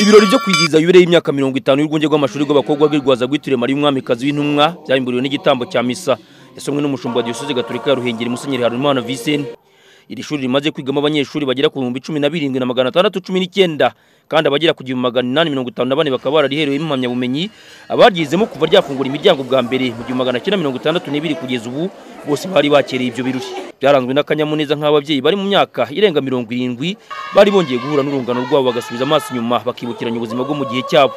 ibirori byo kwizihiza yubile y'imyaka mirongo itanu y'urwunge rw'amashuri rw'abakobwa bw'irwaza rwitiriwe mariya umwamikazi w'intumwa byahimburiwe n'igitambo cya misa yasomwe n'umushumba wa diyoseze gaturika ya ruhengeri musenyeri harumana visenti iri shuri rimaze kwigamo abanyeshuri bagera ku bihumbi cumi na birindwi na magana atandatu cumi n'icyenda kandi abagera ku gihumbi magana inani mirongo itanu na bane bakaba barariherewemo impamyabumenyi abaryizemo kuva ryafungura imiryango bwa mbere mu gihumbi magana cyenda mirongo itandatu n'ibiri kugeza ubu bose bari bakereye ibyo birori byaranzwe n'akanyamuneza nk'ababyeyi bari mu myaka irenga mirongo irindwi bari bongeye guhura n'urungano rwabo bagasubiza amaso inyuma bakibukiranya ubuzima bwo mu gihe cyabo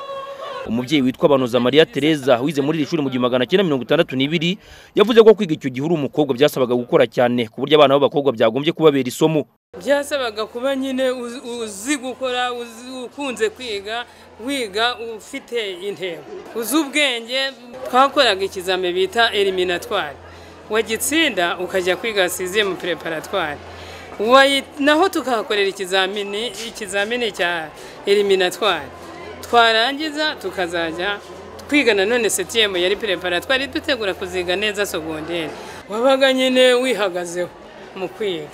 umubyeyi witwa banoza mariya tereza wize muri iri shuri mu gihumbi magana cyenda mirongo itandatu n'ibiri yavuze ko kwiga icyo gihe uri umukobwa byasabaga gukora cyane ku buryo abana b'abakobwa byagombye kubabera isomo byasabaga kuba nyine uzi- uzi gukora uzi- ukunze kwiga wiga ufite intego uzi ubwenge twakoraga ikizame bita eliminatwari wagitsinda ukajya kwiga sizimu preparatwari Wayi- naho tukahakorera ikizamini ikizamini cya eliminatwari twarangiza tukazajya twiga nanone setiyemu yari preparatwari dutegura kuziga neza sogonderi wabaga nyine wihagazeho mu kwiga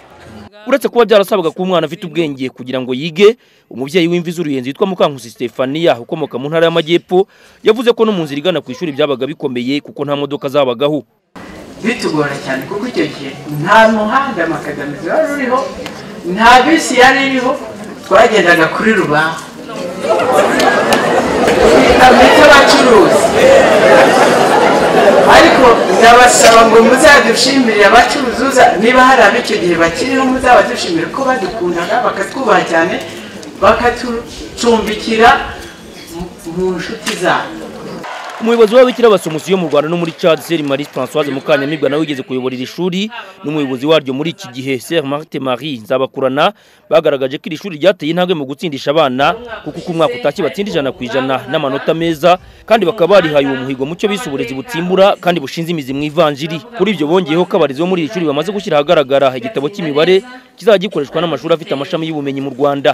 uretse kuba byarasabaga ko umwana afite ubwenge kugira ngo yige umubyeyi w'imvi z'uruyenzi witwa mukankusi stefania ukomoka mu ntara y'amajyepfo yavuze ko no mu nzira igana ku ishuri byabaga bikomeye kuko nta modoka zabagaho bitugora cyane kuko icyo gihe nta muhanda makadamizi wari uriho nta bisi yari iriho twagendaga kuri rubaho twita by'abacuruzi ariko ndabasaba ngo muzadushimire abacuruzi uza- niba hari ab'icyo gihe bakiriho muzabadushimire ko badukundaga bakatwubaha cyane bakatucumbikira mu- mu nshuti zabo umuyobozi w'ababikira basomusi yo mu rwanda no muri chad seri marie françoise mukanyamibwa nawe wigeze kuyobora iri shuri n'umuyobozi waryo muri iki gihe ser marte marie nzabakurana bagaragaje ko iri shuri ryateye intambwe mu gutsindisha abana kuko uko umwaka utashye batsinda ijana ku ijana n'amanota meza kandi bakaba barihaye uwo muhigo mu cyo bise uburezi butsimbura kandi bushinze imizi mu ivanjiri kuri ibyo bongeyeho ko abarezi bo muri iri shuri bamaze gushyira ahagaragara igitabo cy'imibare kizajya gikoreshwa n'amashuri afite amashami y'ubumenyi mu rwanda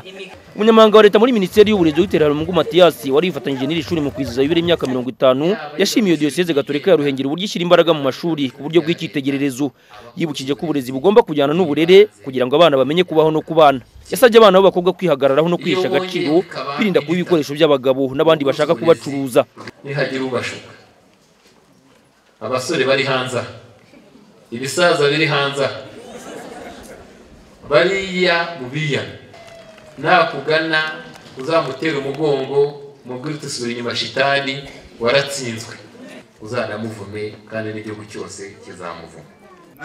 umunyamabanga wa leta muri minisiteri y'uburezi dr harumugu matiyasi wari yifatanyije n'iri shuri mu kwizihiza yubile y'imyaka mirongo itanu yashimiye diyoseze gatorika ya ruhengeri uburyo ishyira imbaraga mu mashuri ku buryo bw'icyitegererezo yibukije ko uburezi bugomba kujyana n'uburere kugira ngo abana bamenye kubaho no kubana yasabye abana b'abakobwa kwihagararaho no kwihesha agaciro birinda kuba ibikoresho by'abagabo n'abandi bashaka kubacuruza nihagira ubashuka abasore bari hanze aha, ibisaza biri hanze aha, bariya buriya nakugana uzamutera umugongo mubwire uti sura inyuma shitani waratsinzwe uzanamuvume kandi n'igihugu cyose kizamuvuma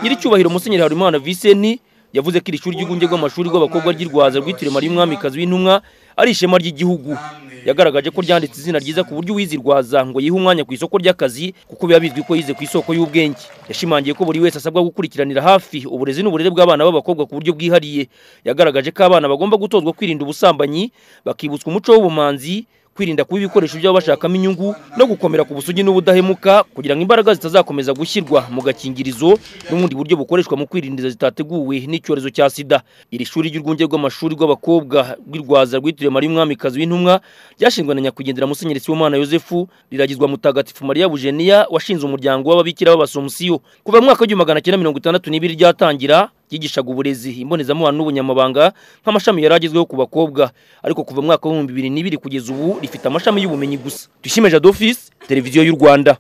nyiricyubahiro musenyeri Harimana Viseni yavuze ko iri shuri ry'urwunge rw'amashuri rw'abakobwa ry'i Rwaza rwitiriwe Mariya Umwamikazi w'intumwa ari ishema ry'igihugu yagaragaje ko ryanditse izina ryiza ku buryo uwize i Rwaza ngo yihe umwanya ku isoko ry'akazi kuko biba bizwi ko yize ku isoko y'ubwenge yashimangiye ko buri wese asabwa gukurikiranira hafi uburezi n'uburere bw'abana b'abakobwa ku buryo bwihariye yagaragaje ko abana bagomba gutozwa kwirinda ubusambanyi bakibutswa umuco w'ubumanzi kwirinda kuba ibikoresho byabo bashakamo inyungu no gukomera ku busugi n'ubudahemuka kugira ngo imbaraga zitazakomeza gushyirwa mu gakingirizo n'ubundi buryo bukoreshwa mu kwirindiza zitateguwe n'icyorezo cya sida iri shuri ry'urwunge rw'amashuri rw'abakobwa rw'i Rwaza rwitiriwe mariya umwamikazi w'intumwa ryashinzwe na nyakwigendera musenyeri sibomana yosefu riragizwa mutagatifu mariya bujeniya washinze umuryango w'ababikira b'abasomusiyo kuva mu mwaka w'igihumbi magana cyenda mirongo itandatu n'ibiri ryatangira ryigishaga uburezi imbonezamubano n'ubunyamabanga nk'amashami yari agezweho ku bakobwa ariko kuva mu mwaka w'ibihumbi bibiri n'ibiri kugeza ubu rifite amashami y'ubumenyi gusa dushime jadofisi televiziyo y'u rwanda